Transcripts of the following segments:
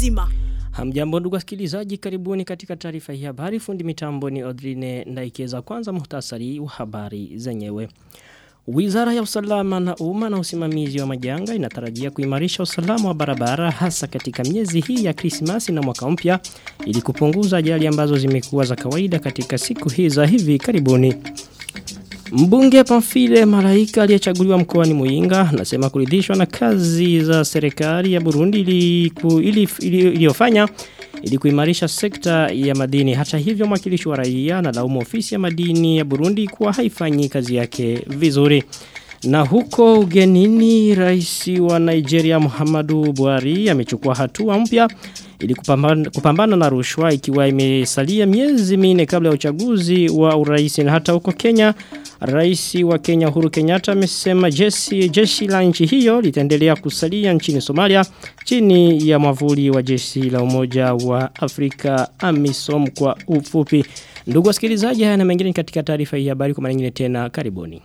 nzima. Hamjambo ndugu wasikilizaji karibuni katika taarifa hii habari fundi mitambo ni Odrine Ndaikeza kwanza muhtasari wa habari zenyewe. Wizara ya usalama na umma na usimamizi wa majanga inatarajia kuimarisha usalama wa barabara hasa katika miezi hii ya Krismasi na mwaka mpya ili kupunguza ajali ambazo zimekuwa za kawaida katika siku hii za hivi karibuni. Mbunge Pamfile Malaika aliyechaguliwa mkoani Muyinga anasema kuridhishwa na kazi za serikali ya Burundi iliyofanya ili, ili, ili, ili kuimarisha sekta ya madini. Hata hivyo mwakilishi wa raia na laumu ofisi ya madini ya Burundi kuwa haifanyi kazi yake vizuri. Na huko ugenini rais wa Nigeria Muhammadu Buhari amechukua hatua mpya ili kupambana, kupambana na rushwa ikiwa imesalia miezi minne kabla ya uchaguzi wa urais na hata huko Kenya Rais wa Kenya Uhuru Kenyatta amesema jeshi jeshi la nchi hiyo litaendelea kusalia nchini Somalia chini ya mwavuli wa jeshi la Umoja wa Afrika AMISOM kwa ufupi. Ndugu wasikilizaji haya na mengine katika taarifa hii habari kwa mara nyingine tena karibuni.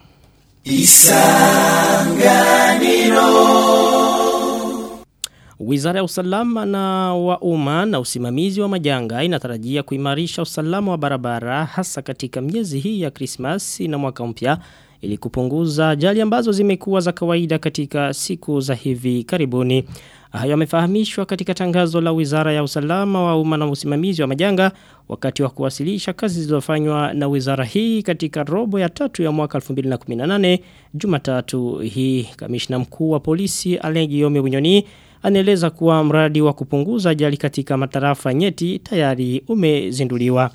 Isanganiro Wizara ya usalama na wa umma na usimamizi wa majanga inatarajia kuimarisha usalama wa barabara hasa katika miezi hii ya Krismasi na mwaka mpya ili kupunguza ajali ambazo zimekuwa za kawaida katika siku za hivi karibuni. Hayo yamefahamishwa katika tangazo la Wizara ya Usalama wa Umma na Usimamizi wa Majanga wakati wa kuwasilisha kazi zilizofanywa na wizara hii katika robo ya tatu ya mwaka 2018 Jumatatu hii. Kamishna mkuu wa polisi Alengi Yome Bunyoni anaeleza kuwa mradi wa kupunguza ajali katika matarafa nyeti tayari umezinduliwa.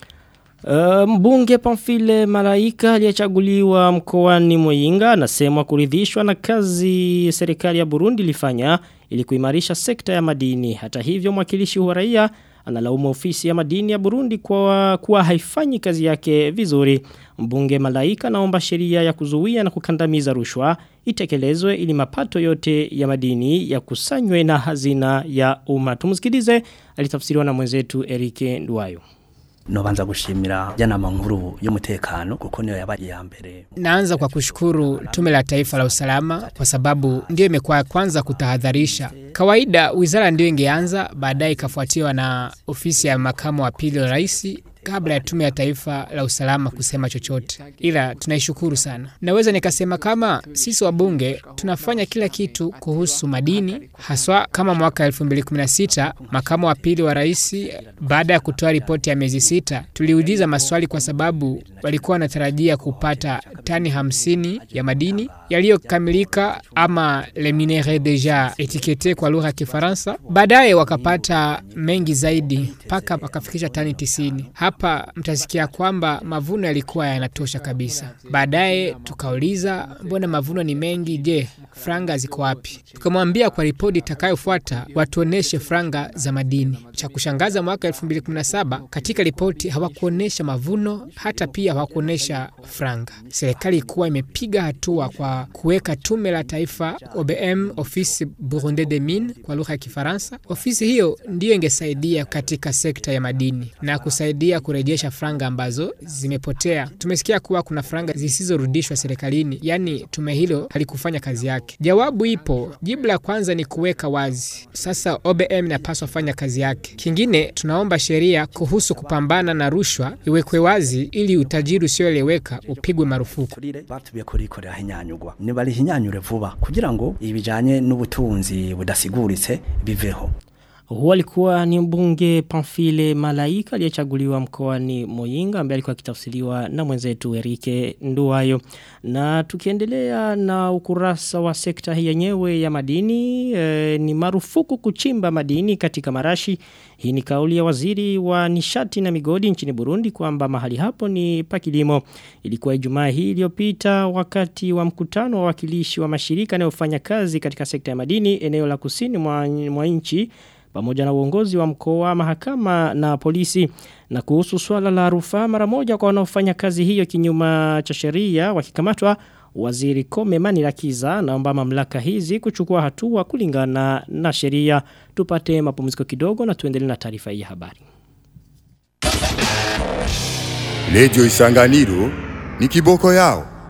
Uh, mbunge Pamfile Malaika aliyechaguliwa mkoani Muyinga anasema kuridhishwa na kazi serikali ya Burundi ilifanya ili kuimarisha sekta ya madini. Hata hivyo mwakilishi wa raia analaumu ofisi ya madini ya Burundi kwa kuwa haifanyi kazi yake vizuri. Mbunge Malaika naomba sheria ya kuzuia na kukandamiza rushwa itekelezwe ili mapato yote ya madini ya kusanywe na hazina ya umma. Tumsikilize alitafsiriwa na mwenzetu Erike Nduwayo. Nobanza gushimira janama nkuru y'umutekano kuko niyo yabaye ya mbere. Naanza kwa kushukuru Tume la Taifa la Usalama kwa sababu ndio imekuwa kwanza kutahadharisha. Kawaida wizara ndio ingeanza, baadaye ikafuatiwa na ofisi ya makamu wa pili wa rais kabla ya tume ya taifa la usalama kusema chochote, ila tunaishukuru sana. Naweza nikasema kama sisi wabunge tunafanya kila kitu kuhusu madini, haswa kama mwaka 2016 makamu wa pili wa rais, baada ya kutoa ripoti ya miezi sita, tuliuliza maswali kwa sababu walikuwa wanatarajia kupata tani hamsini ya madini yaliyokamilika ama le minere deja etikete kwa lugha ya Kifaransa. Baadaye wakapata mengi zaidi mpaka wakafikisha tani tisini. Hapa mtasikia kwamba mavuno yalikuwa yanatosha kabisa. Baadaye tukauliza mbona mavuno ni mengi, je, franga ziko wapi? Tukamwambia kwa ripoti itakayofuata watuoneshe franga za madini. Cha kushangaza, mwaka 2017 katika ripoti hawakuonesha mavuno, hata pia hawakuonesha franga. Serikali ilikuwa imepiga hatua kwa kuweka tume la taifa OBM, Office Burundais des Mines kwa lugha ya Kifaransa. Ofisi hiyo ndiyo ingesaidia katika sekta ya madini na kusaidia kurejesha franga ambazo zimepotea. Tumesikia kuwa kuna franga zisizorudishwa serikalini, yaani tume hilo halikufanya kazi yake. Jawabu ipo. Jibu la kwanza ni kuweka wazi. Sasa OBM inapaswa fanya kazi yake. Kingine, tunaomba sheria kuhusu kupambana na rushwa iwekwe wazi ili utajiri usioeleweka upigwe marufuku. Batubiye kurikorera hinyanyugwa. Nibarihinyanyure vuba kugira ngo ibijanye n'ubutunzi budasiguritse biveho. Huwa alikuwa ni mbunge Pamfile Malaika aliyechaguliwa mkoani Moyinga ambaye alikuwa akitafsiriwa na mwenzetu Erike Nduwayo. Na tukiendelea na ukurasa wa sekta hii yenyewe ya madini e, ni marufuku kuchimba madini katika marashi. Hii ni kauli ya waziri wa nishati na migodi nchini Burundi kwamba mahali hapo ni pakilimo. Ilikuwa Ijumaa hii iliyopita wakati wa mkutano wa wakilishi wa mashirika yanayofanya kazi katika sekta ya madini eneo la kusini mwa, mwa nchi pamoja na uongozi wa mkoa mahakama na polisi na kuhusu swala la rufaa mara moja kwa wanaofanya kazi hiyo kinyuma cha sheria wakikamatwa waziri Kome Manirakiza naomba mamlaka hizi kuchukua hatua kulingana na sheria tupate mapumziko kidogo na tuendelee na taarifa hii ya habari Radio Isanganiro ni kiboko yao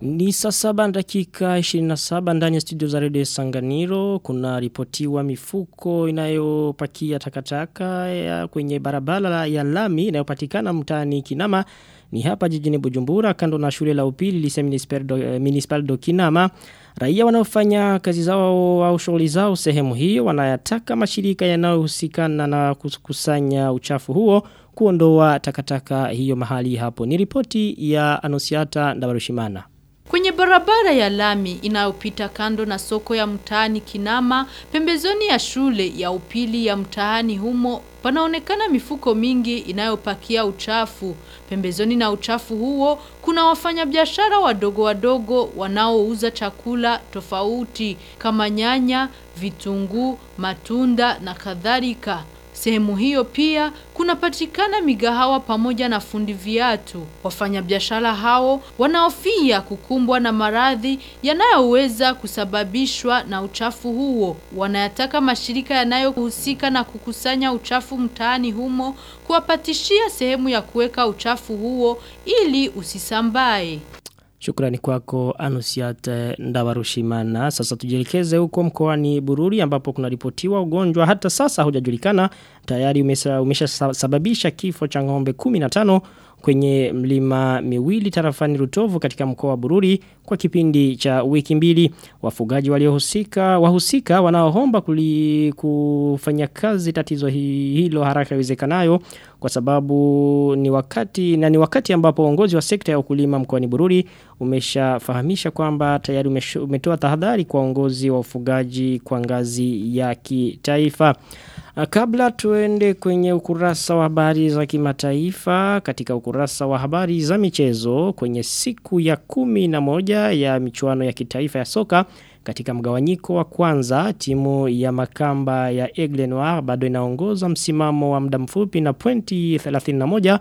Ni saa saba na dakika 27 ndani ya studio za redio Sanganiro kuna ripotiwa mifuko inayopakia takataka ya kwenye barabara ya lami inayopatikana mtaani Kinama ni hapa jijini Bujumbura kando na shule la upili lise municipal do, eh, municipal do Kinama raia wanaofanya kazi zao au shughuli zao sehemu hiyo wanayataka mashirika yanayohusikana na kukusanya uchafu huo kuondoa takataka hiyo mahali hapo ni ripoti ya Anosiata Ndabarushimana Kwenye barabara ya lami inayopita kando na soko ya mtaani Kinama, pembezoni ya shule ya upili ya mtaani humo, panaonekana mifuko mingi inayopakia uchafu. Pembezoni na uchafu huo, kuna wafanyabiashara wadogo wadogo wanaouza chakula tofauti kama nyanya, vitunguu, matunda na kadhalika. Sehemu hiyo pia kunapatikana migahawa pamoja na fundi viatu. Wafanyabiashara hao wanaofia kukumbwa na maradhi yanayoweza kusababishwa na uchafu huo. Wanayataka mashirika yanayohusika na kukusanya uchafu mtaani humo kuwapatishia sehemu ya kuweka uchafu huo ili usisambae. Shukrani kwako Anusiat Ndawarushimana. Sasa tujielekeze huko mkoani Bururi ambapo kuna ripotiwa ugonjwa hata sasa hujajulikana tayari umesha, umesha sababisha kifo cha ng'ombe 15 kwenye mlima miwili tarafani Rutovu katika mkoa wa Bururi kwa kipindi cha wiki mbili. Wafugaji waliohusika wahusika wanaoomba kuli kufanya kazi tatizo hilo haraka iwezekanayo kwa sababu ni wakati na ni wakati ambapo uongozi wa sekta ya ukulima mkoani Bururi umeshafahamisha kwamba tayari umetoa tahadhari kwa uongozi wa ufugaji kwa ngazi ya kitaifa. Kabla tuende kwenye ukurasa wa habari za kimataifa katika ukurasa wa habari za michezo kwenye siku ya kumi na moja ya michuano ya kitaifa ya soka katika mgawanyiko wa kwanza timu ya makamba ya Aigle Noir bado inaongoza msimamo wa muda mfupi na pointi 31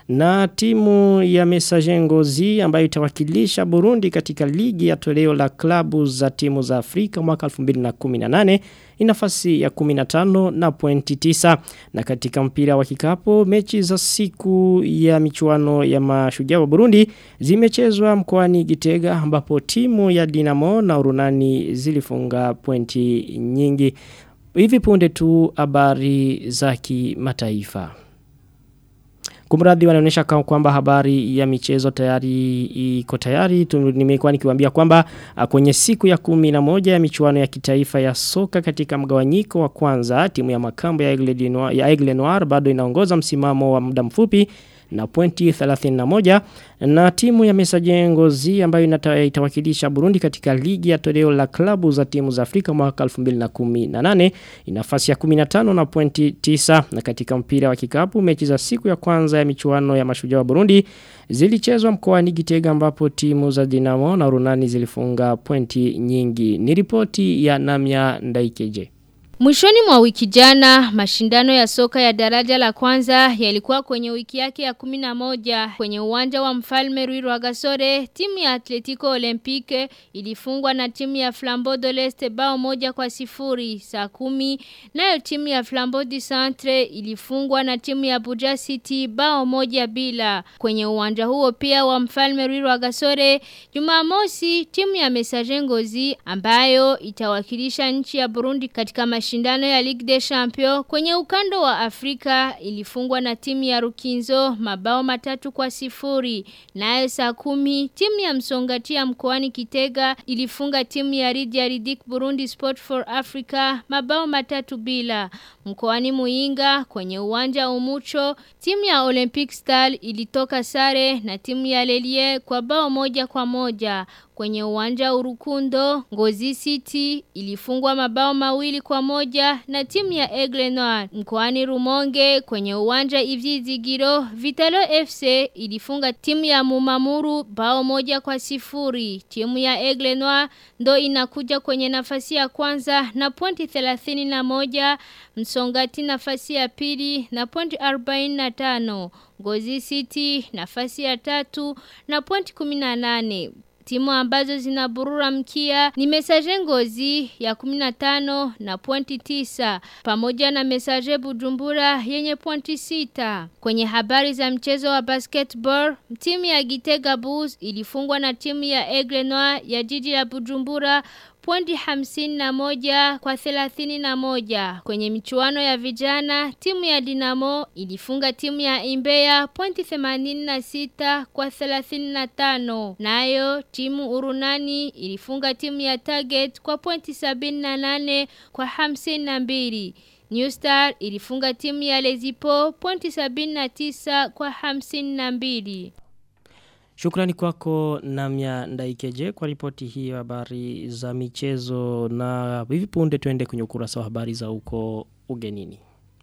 na timu ya Messager Ngozi ambayo itawakilisha Burundi katika ligi ya toleo la klabu za timu za Afrika mwaka 2018 inafasi ya 15 na pointi 9 na katika mpira wa kikapo mechi za siku ya michuano ya mashujaa wa Burundi zimechezwa mkoani Gitega ambapo timu ya Dinamo na Urunani zilifunga pointi nyingi hivi punde tu habari za kimataifa Kumradhi wanaonyesha kwamba habari ya michezo tayari iko tayari. Nimekuwa nikiwaambia kwamba kwenye siku ya kumi na moja ya michuano ya kitaifa ya soka katika mgawanyiko wa kwanza timu ya makambo ya Aigle Noir, ya Aigle Noir bado inaongoza msimamo wa muda mfupi na pointi 31 na timu ya Messager Ngozi ambayo itawakilisha Burundi katika ligi ya toleo la klabu za timu za Afrika mwaka 2018 inafasi ya 15 na pointi 9 na katika mpira wa kikapu mechi za siku ya kwanza ya michuano ya mashujaa wa Burundi zilichezwa mkoani Gitega ambapo timu za Dinamo na Runani zilifunga pointi nyingi ni ripoti ya Namya Ndaikeje Mwishoni mwa wiki jana, mashindano ya soka ya daraja la kwanza yalikuwa kwenye wiki yake ya kumina moja. Kwenye uwanja wa mfalme Rui Rwagasore, timu ya Atletico Olympique ilifungwa na timu ya Flambeau de l'Est bao moja kwa sifuri saa kumi. Nayo timu ya Flambeau du Centre ilifungwa na timu ya Buja City bao moja bila. Kwenye uwanja huo pia wa mfalme Rui Rwagasore, Jumamosi timu ya Messager Ngozi ambayo itawakilisha nchi ya Burundi katika mashindano mashindano ya Ligue des Champions kwenye ukando wa Afrika ilifungwa na timu ya Rukinzo mabao matatu kwa sifuri. Nayo saa kumi timu ya Msongatia mkoani Kitega ilifunga timu ya Ridia Ridik Burundi Sport for Africa mabao matatu bila. Mkoani Muinga kwenye uwanja Umucho timu ya Olympic Star ilitoka sare na timu ya Lelie kwa bao moja kwa moja. Kwenye uwanja Urukundo, Ngozi City ilifungwa mabao mawili kwa moja na timu ya Aigle Noir. Mkoani Rumonge kwenye uwanja Ivyizigiro, Vitalo FC ilifunga timu ya Mumamuru bao moja kwa sifuri. Timu ya Aigle Noir ndo inakuja kwenye nafasi ya kwanza na pointi 31, Msongati nafasi ya pili na pointi 45. Ngozi City nafasi ya tatu na pointi 18. Timu ambazo zinaburura mkia ni Messager Ngozi ya 15 na pointi 9 pamoja na Messager Bujumbura yenye pointi 6. Kwenye habari za mchezo wa basketball, timu ya Gitega Bulls ilifungwa na timu ya Aigle Noir ya jiji la Bujumbura pointi hamsini na moja kwa thelathini na moja. Kwenye michuano ya vijana, timu ya Dinamo ilifunga timu ya Imbeya pointi themanini na sita kwa thelathini na tano. Nayo, timu Urunani ilifunga timu ya Target kwa pointi sabini na nane kwa hamsini na mbili. New Star ilifunga timu ya Lezipo pointi sabini na tisa kwa hamsini na mbili. Shukrani kwako Namya Ndaikeje kwa ripoti hii ya habari za michezo na hivi punde tuende kwenye ukurasa wa habari za huko ugenini.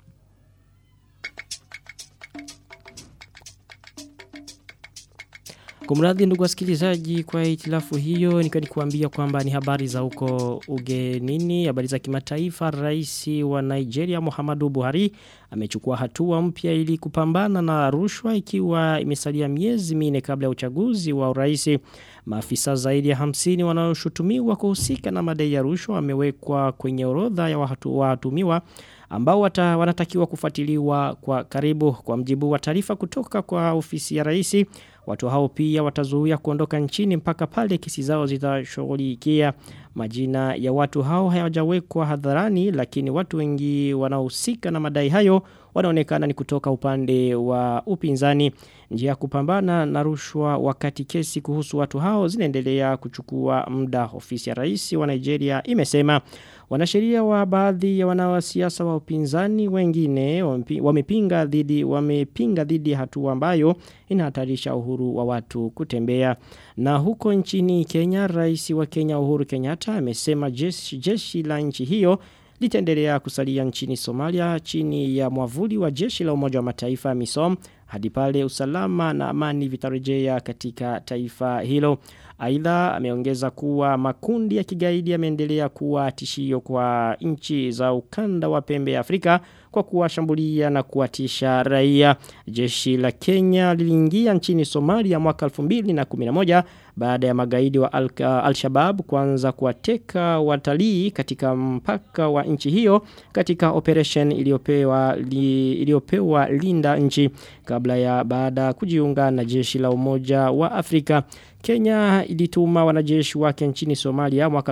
Kumradhi ndugu wasikilizaji kwa hitilafu hiyo nikiwa nikuambia kwamba ni habari za huko ugenini, habari za kimataifa. Rais wa Nigeria Muhammadu Buhari amechukua hatua mpya ili kupambana na rushwa ikiwa imesalia miezi mine kabla ya uchaguzi wa urais. Maafisa zaidi ya hamsini wanaoshutumiwa kuhusika na madai ya rushwa wamewekwa kwenye orodha ya watu watumiwa ambao wata, wanatakiwa kufuatiliwa kwa karibu kwa mjibu wa taarifa kutoka kwa ofisi ya rais. Watu hao pia watazuia kuondoka nchini mpaka pale kesi zao zitashughulikia. Majina ya watu hao hayajawekwa hadharani lakini watu wengi wanaohusika na madai hayo wanaonekana ni kutoka upande wa upinzani. Njia ya kupambana na rushwa wakati kesi kuhusu watu hao zinaendelea kuchukua muda. Ofisi ya rais wa Nigeria imesema wanasheria wa baadhi ya wanasiasa wa upinzani wengine wamepinga dhidi wamepinga dhidi ya hatua ambayo inahatarisha uhuru wa watu kutembea. Na huko nchini Kenya, rais wa Kenya Uhuru Kenyatta amesema jeshi, jeshi la nchi hiyo litaendelea kusalia nchini Somalia chini ya mwavuli wa jeshi la Umoja wa Mataifa MISOM hadi pale usalama na amani vitarejea katika taifa hilo. Aidha ameongeza kuwa makundi ya kigaidi yameendelea kuwa tishio kwa nchi za ukanda wa pembe ya Afrika kwa kuwashambulia na kuwatisha raia. Jeshi la Kenya liliingia nchini Somalia mwaka 2011 baada ya magaidi wa Al-Shabaab al kuanza kuwateka watalii katika mpaka wa nchi hiyo katika operation iliyopewa li, iliyopewa linda nchi kabla ya baada kujiunga na jeshi la Umoja wa Afrika. Kenya ilituma wanajeshi wake nchini Somalia mwaka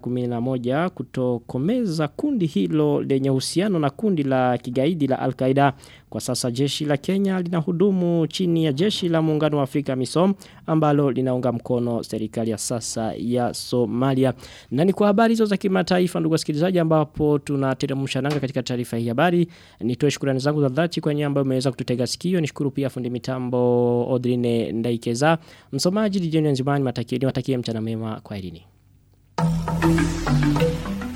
2011 kutokomeza kundi hilo lenye uhusiano na kundi la kigaidi la Al-Qaeda. Kwa sasa jeshi la Kenya linahudumu chini ya jeshi la muungano wa Afrika MISOM ambalo linaunga mkono serikali ya sasa ya Somalia. Na ni kwa habari hizo za kimataifa ndugu wasikilizaji ambapo tunateremsha nanga katika taarifa hii habari. Nitoe shukrani zangu za dhati kwa nyinyi ambao mmeweza kututega sikio. Nishukuru pia fundi mitambo Odrine Ndaikeza. Msomaji Dijeni Nzimani matakie niwatakie mchana mema kwa elini.